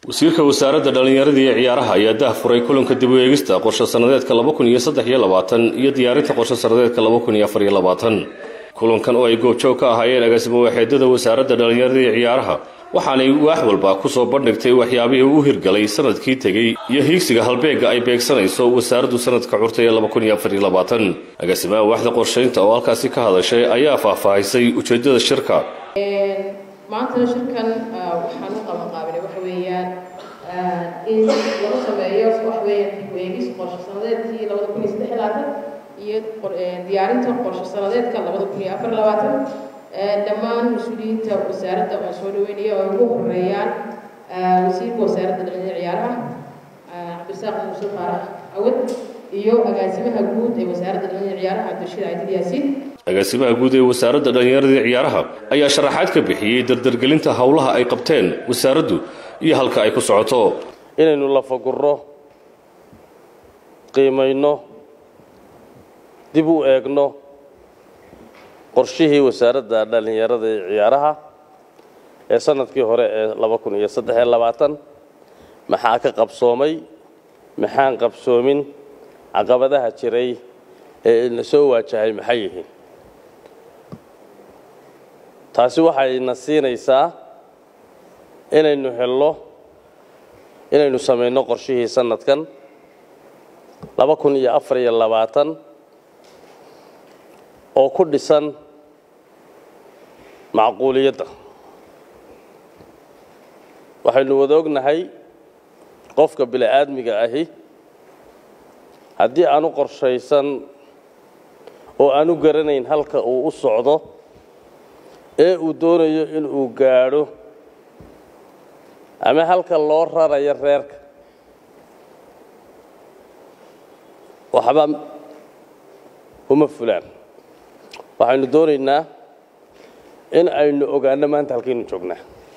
wasiirka wasaaradda dhallinyarada iyo ciyaaraha ayaa dah furay kulanka dib u eegista qorshe sannadeedka laba kun iyo saddex iyo labaatan iyo diyaarinta qorshe sannadeedka laba kun iyo afar iyo labaatan kulankan oo ay goobjoog ka ahaayeen agaasimo waaxeedada wasaaradda dhallinyarada iyo ciyaaraha waxaanay waax walba kusoo bandhigtay waxyaabihii u hirgalay sanadkii tegey iyo hiigsiga halbeega ay beegsanayso wasaaraddu sanadka curta ee laba kun iyo afar iyo labaatan agaasimaha waaxda qorshaynta oo halkaasi ka hadashay ayaa faahfaahisay ujeedada shirka maanta shirkan waxaan u qabanqaabinay waxa weeyaan in lagu sameeyo waxa weeyaan dib u eegis qorshe sanadeedkii labada kun iyo saddex iyo labaatan iyo diyaarinta qorshe sanadeedka labada kun iyo afar iyo labaatan dhammaan mas-uuliyiinta wasaaradda waan soo dhaweynaya oo ugu horeeyaan wasiirka wasaaradda dhalinyarada ciyaaraha cabdirasaaq muuse faarax awad iyo agaasimaha guud ee wasaaradda dhalinyarada ciyaaraha cabdirashiid caydid yaasiin agaasimaha guud ee wasaaradda dhallinyarada iyo ciyaaraha ayaa sharaxaad ka bixiyey dardargelinta howlaha ay qabteen wasaaraddu iyo halka ay ku socoto inaynu lafagurro qiimayno dib u eegno qorshihii wasaaradda dhallinyarada iyo ciyaaraha ee sanadkii hore ee laba kun iyo saddex iyo labaatan maxaa ka qabsoomay maxaan qabsoomin caqabadaha jiray ee ina soo waajahay maxay yihiin taasi waxayna siinaysaa inaynu helno inaynu samayno qorshihii sanadkan laba kun iyo afar iyo labaatan oo ku dhisan macquuliyadda waxaynu wada ognahay qofka bini aadmiga ahi haddii aanu qorshaysan oo aanu garanayn halka uu u socdo ee uu doonayo inuu gaadho ama halka loo rarayo reerka waxba uma fulaan waxaynu doonaynaa in aynu ogaano maanta halkaynu joognaa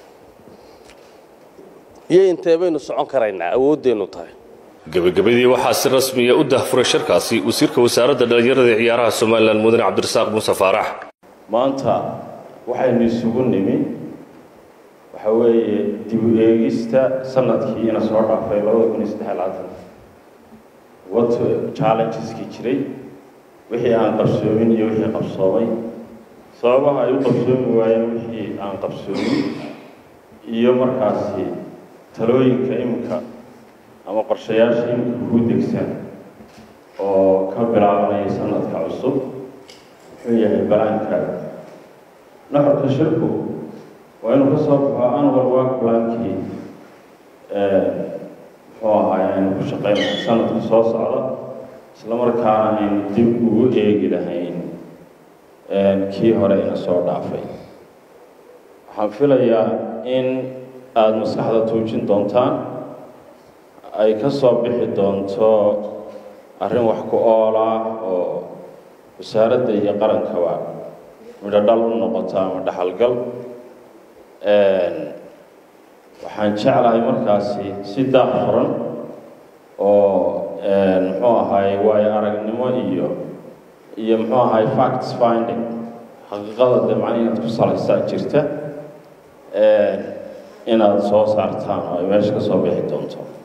iyo intee baynu socon karaynaa awooddeennu tahay gebagabadii waxaa si rasmiya u dahfuray shirkaasi wasiirka wasaaradda dhallinyarada ee ciyaaraha somalilan mudane cabdirasaaq muuse faarax maanta waxaynu isugu nimi waxa weeye dib u eegista sanadkii ina soo dhaafay labada kun iyo saddex labaatan wat challengeski jiray wixii aan qabsoomin iyo wixii qabsoomay sababaha ay u qabsoomi waayeen wixii aan qabsoomin iyo markaasi talooyinka iminka ama qorshayaasha iminka kuu degsan oo ka bilaabanaya sanadka cusub muxuu yahay balaanka naxurka shirku waa inuu ka soo baxo anwal work plankii muxuu ahaay aynu ku shaqaynahay sanadka soo socda isla markaana aynu dib ugu eegi lahayn kii hore ina soo dhaafay waxaan filayaa in aada maskaxda tuujin doontaan ay ka soo bixi doonto arrin wax ku ool ah oo wasaaradda iyo qarankaba midho dhal u noqoto ama dhaxalgal waxaan jeclahay markaasi si daaq furan oo muxuu ahaay waayo aragnimo iyo iyo muxuu ahaay facts finding xaqiiqada dee macna inaad ku salaysaa jirta inaad soo saartaan oo ay meesha ka soo bixi doonto